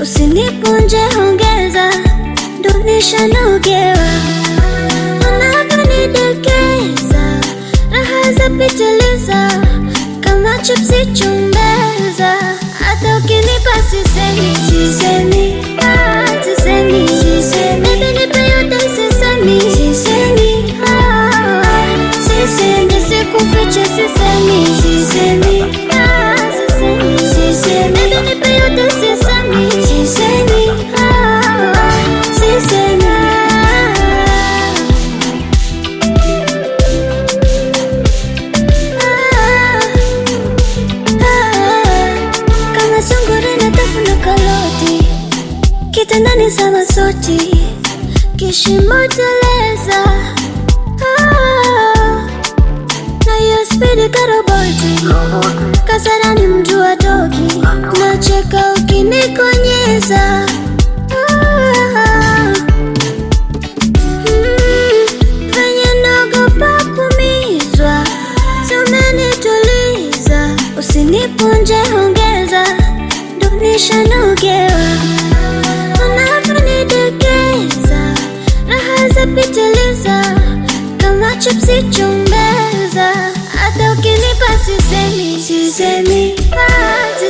usinipunje hongeza, ndo nishanogewa unavyonidekeza, raha za pitiliza kama chipsi chumbeza, hata ukinipa sisemi, sisemi, ah, sisemi, sisemi, baby nipe yote sisemi, sisemi, ah, sisemi, sikufiche sisemi, sisemi, ah, sisemi, sisemi, baby nipe yote sisemi, sisemi, ah, sisemi, ah. kama sungura na tafuna karoti kitandani sama soti kishimo teleza Ah, na hiyo spidi karoboti kasarani mtu wa toki nacheka ukinikonyeza Ah, mm, venye naogopa kumizwa Umenituliza, usinipunje hongeza, ndo nishanogewa unavyonidekeza, raha za pitiliza kama chipsi chumbeza, hata ukinipa sisemi, sisemi, ah,